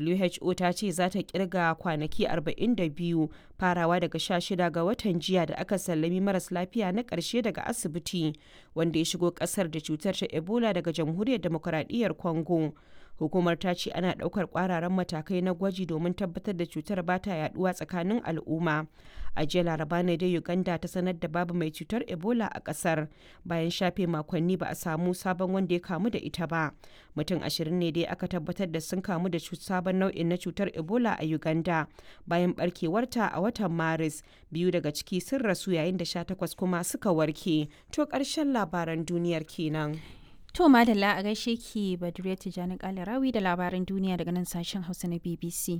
who ta ce za ta kirga kwanaki 42 farawa daga 16 ga watan jiya da aka sallami maras lafiya na ƙarshe daga asibiti wanda ya shigo ƙasar da cutar ta ebola daga jamhuriyar demokuraɗiyyar congo hukumar ta ce ana ɗaukar ƙwararan matakai na gwaji domin tabbatar da cutar ba ta yaduwa tsakanin al'umma a jiya laraba ne dai uganda ta sanar da babu mai cutar ebola a ƙasar bayan shafe makonni ba a samu sabon wanda ya kamu da ita ba mutum ashirin ne dai aka tabbatar da sun kamu da sabon nau'in na cutar ebola a uganda bayan barkewarta a watan maris biyu daga ciki sun rasu yayin da sha takwas kuma suka warke to ƙarshen labaran duniyar kenan To madalla a gaishe ki Badriya Tijjani Kalarawi da labaran duniya daga nan sashen Hausa na BBC.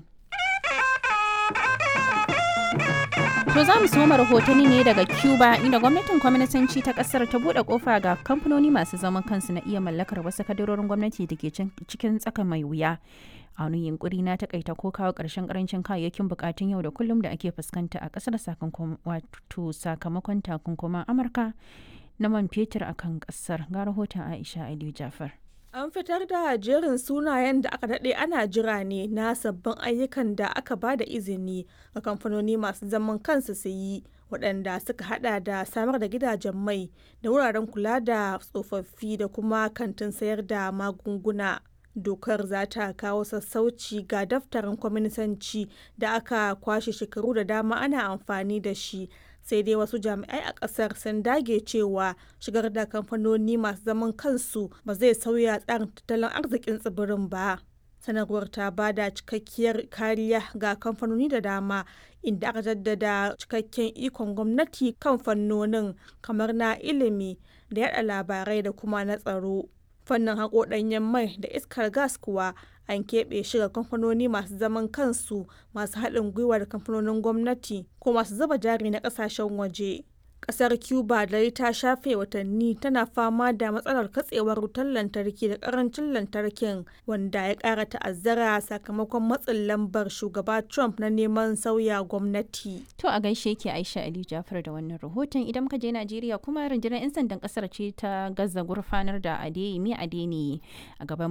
To za mu soma rahotanni ne daga Cuba inda gwamnatin kwaminisanci ta kasar ta bude kofa ga kamfanoni masu zaman kansu na iya mallakar wasu kadarorin gwamnati da ke cikin tsaka mai wuya. a wani yunkuri na takaita ko kawo ƙarshen karancin kayayyakin bukatun yau da kullum da ake fuskanta a ƙasar sakamakon takunkuman amurka na man fetur a kan ƙasar ga rahoton aisha aliyu jafar An fitar da jerin sunayen da aka daɗe ana jira ne na sabbin ayyukan da aka ba da izini ga kamfanoni masu zaman kansu su yi waɗanda suka hada da samar da gidajen mai da wuraren kula da tsofaffi da kuma kantin sayar da magunguna. Dokar za ta kawo sassauci ga daftarin kwaminisanci da aka kwashe shekaru da dama ana amfani da shi sai dai wasu jami'ai a kasar sun dage cewa shigar da kamfanoni masu zaman kansu ba zai sauya tsarin tattalin arzikin tsibirin ba sanarwar ta ba da cikakkiyar kariya ga kamfanoni da dama inda aka jaddada cikakken ikon gwamnati kan fannonin kamar na ilimi da yada labarai da kuma na tsaro fannin haƙo ɗanyen mai da iskar gas kuwa an keɓe shi ga kamfanoni masu zaman kansu masu haɗin gwiwa da kamfanonin gwamnati ko masu zuba jari na ƙasashen waje. Ƙasar Cuba dai ta shafe watanni tana fama da matsalar katsewar wutar lantarki da ƙarancin lantarkin wanda ya ƙara ta'azzara sakamakon matsin lambar shugaba Trump na neman sauya gwamnati. To a gaishe ke Aisha Ali Jafar da wannan rahoton idan muka je Najeriya kuma rundunar 'yan sandan ƙasar ce ta gaza gurfanar da Adeyemi Adeniyi a gaban